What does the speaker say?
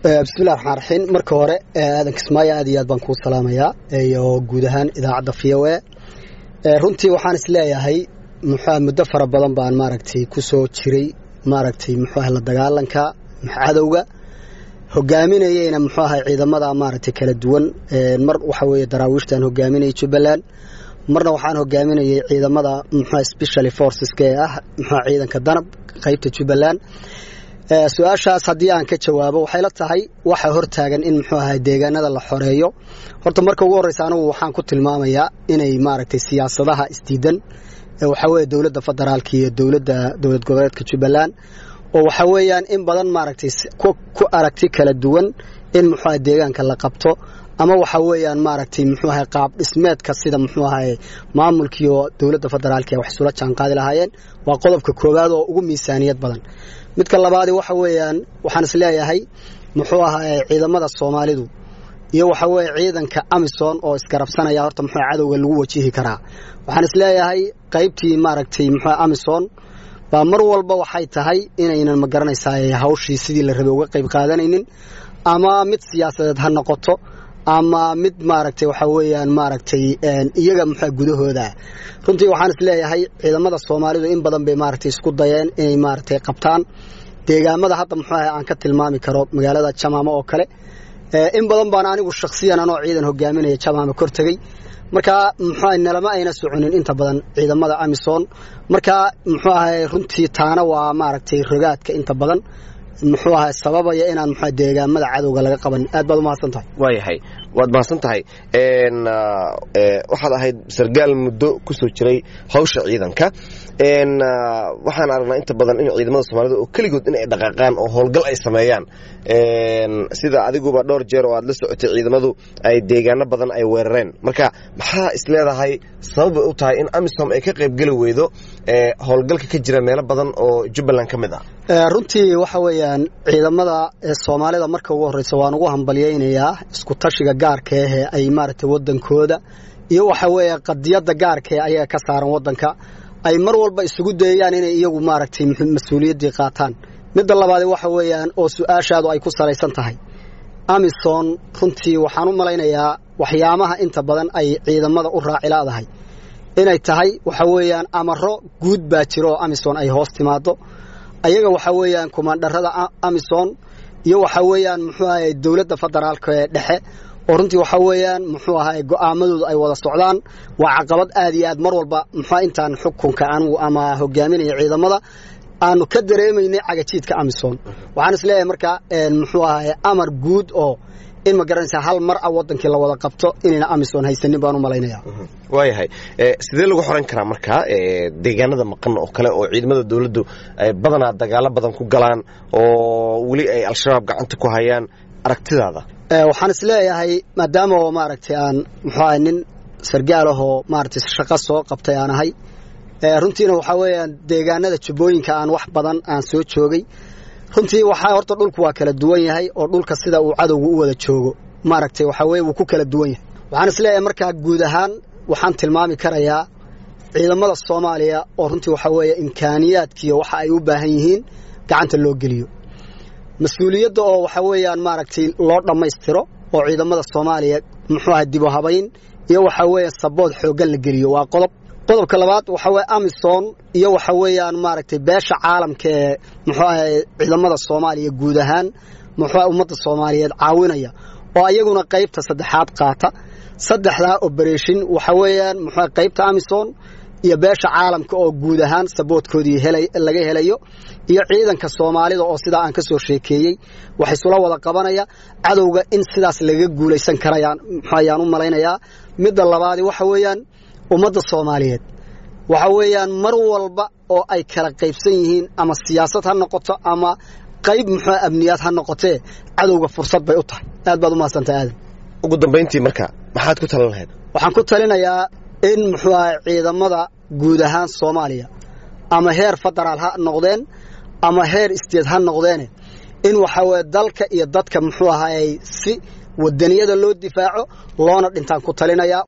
bismillahi raxmaan raxiim marka hore aadan kismaayo aad iyo aad baan kuu salaamayaa iyo guud ahaan idaacadda v o a runtii waxaan is leeyahay muxua muddo fara badan baan maaragtay ku soo jiray maaragtay muxuaha la dagaalanka cadowga hogaaminayeyna muxuu ahay ciidamada maaragtay kala duwan mar waxa weeye daraawiishtaan hogaaminayay jubbaland marna waxaan hogaaminayay ciidamada muxua specially forceska ee ah muxua ciidanka danab qaybta jubbaland su-aashaas haddii aan ka jawaabo waxay la tahay waxa hortaagan in muxuu ahay deegaanada la xoreeyo horta marka ugu horreysa anigu waxaan ku tilmaamayaa inay maaragtay siyaasadaha isdiidan waxaa weeye dowladda federaalka iyo dowladda dowlad goboleedka jubbaland oo waxa weeyaan in badan maaragtay ku aragti kala duwan in muxuu ahay deegaanka la qabto ama waxa weeyaan maaragtay muxuu ahay qaab dhismeedka sida muxuu ahay maamulkiiyo dowladda federaalka ee wax isula jaanqaadi lahaayeen waa qodobka koowaad oo ugu miisaaniyad badan midka labaadi waxa weeyaan waxaan is leeyahay muxuu ahay ciidamada soomaalidu iyo waxa weeye ciidanka amison oo isgarabsanaya horta muxuu cadowga lagu wajihi karaa waxaan is leeyahay qaybtii maaragtay muxuu amison baa mar walba waxay tahay inaynan ma garanaysaa hawshii sidii la rabay uga qayb qaadanaynin ama mid siyaasadeed ha noqoto ama mid maaragtay waxa weeyaan maaragtay iyaga muxua gudahooda runtii waxaan is leeyahay ciidamada soomaalidu in badan bay maaragtay isku dayeen inay maaragtay qabtaan deegaamada hadda muxuu ahay aan ka tilmaami karo magaalada jamaamo oo kale in badan baan anigu shakhsiyan anoo ciidan hogaaminaya jamaamo kor tegey marka muxuu ahay nalama ayna soconin inta badan ciidamada amison marka muxuu ahay runtii taana waa maaragtay rogaadka inta badan muxuu ahay sababaya inaan muxua deegaamada cadowga laga qaban aad baad umahadsan tahay waayahay waad mahadsan tahay waxaad ahayd sargaal muddo ku soo jiray hawsha ciidanka waxaan aragnaa inta badan in ciidamada soomaalida oo keligood in ay dhaqaaqaan oo howlgal ay sameeyaan sida adiguba dhowr jeer oo aad la socotay ciidamadu ay deegaano badan ay weerareen marka maxaa is leedahay sababbay u tahay in amisom ay ka qaybgeli weydo howlgalka ka jira meelo badan oo jubbaland ka mid ah runtii waxa weeyaan ciidamada soomaalida marka ugu horreysa waan ugu hambalyaynayaa isku tashiga gaarka ahee ay maaragtay waddankooda iyo waxa weeye qadiyadda gaarkae ayaga ka saaran waddanka ay mar walba isugu dayayaan inay iyagu maaragtay mas-uuliyaddii qaataan midda labaadi waxa weeyaan oo su-aashaadu ay ku salaysan tahay amison runtii waxaan u malaynayaa waxyaamaha inta badan ay ciidamada u raacilaadahay inay tahay waxa weeyaan amaro guud baa jiro oo amison ay hoos timaado ayaga waxa weeyaan kumaandharada amison iyo waxa weeyaan muxuu ahay dowladda federaalka ee dhexe oo runtii waxa weeyaan muxuu ahay go'aamadooda ay wada socdaan waa caqabad aad iyo aad mar walba muxua intaan xukunka anigu ama hogaaminaya ciidamada aanu ka dareemaynay cagajiidka amison waxaan is leeyahay marka muxuu ahay amar guud oo in ma garanaysaa hal mar a wadankii la wada qabto inayna amison haysanin baan u malaynaya waayahay sidee lagu xoran karaa marka deegaanada maqan oo kale oo ciidamada dowladdu ay badanaa dagaalo badan ku galaan oo weli ay al-shabaab gacanta ku hayaan aragtidaada waxaan is leeyahay maadaama oo maaragtay aan muxuu ahay nin sargaal ahoo maaragtay shaqo soo qabtay aan ahay runtiina waxaa weeyaan deegaanada jubbooyinka aan wax badan aan soo joogay runtii waxaa horta dhulku waa kala duwan yahay oo dhulka sida uu cadowgu u wada joogo maaragtay waxaa weye wuu ku kala duwan yahay waxaan is leeyahay markaa guud ahaan waxaan tilmaami karayaa ciidamada soomaaliya oo runtii waxaa weeye imkaaniyaadkiiyo waxa ay u baahan yihiin gacanta loo geliyo mas-uuliyadda oo waxa weeyaan maaragtay loo dhammaystiro oo ciidamada soomaaliya muxuu ahay dibu habayn iyo waxa weeye sabood xooggan la geliyo waa qodob qodobka labaad waxa weye amison iyo waxa weeyaan maaragtay beesha caalamka ee muxuu ahay ciidamada soomaaliya guud ahaan muxuu ummadda soomaaliyeed caawinaya oo ayaguna qaybta saddexaad qaata saddexdaa oberation waxa weeyaan muxuu qaybta amison iyo beesha caalamka oo guud ahaan saboodkoodii laga helayo iyo ciidanka soomaalida oo sidaa aan ka soo sheekeeyey wax isula wada qabanaya cadowga in sidaas laga guulaysan karayaan ayaan u malaynayaa midda labaadi waxa weeyaan ummadda soomaaliyeed waxa weeyaan mar walba oo ay kala qaybsan yihiin ama siyaasad ha noqoto ama qayb muxuu amniyaad ha noqotee cadowga fursad bay u tahay aad baad u mahadsantahay aadan ugu dambayntii marka maxaad ku talin lahayd waxaan ku talinayaa in muxuu ahay ciidamada guud ahaan soomaaliya ama heer federaal ha noqdeen ama heer isteed ha noqdeene in waxa weye dalka iyo dadka muxuu ahay si wadaniyada loo difaaco loona dhintaan ku talinayaa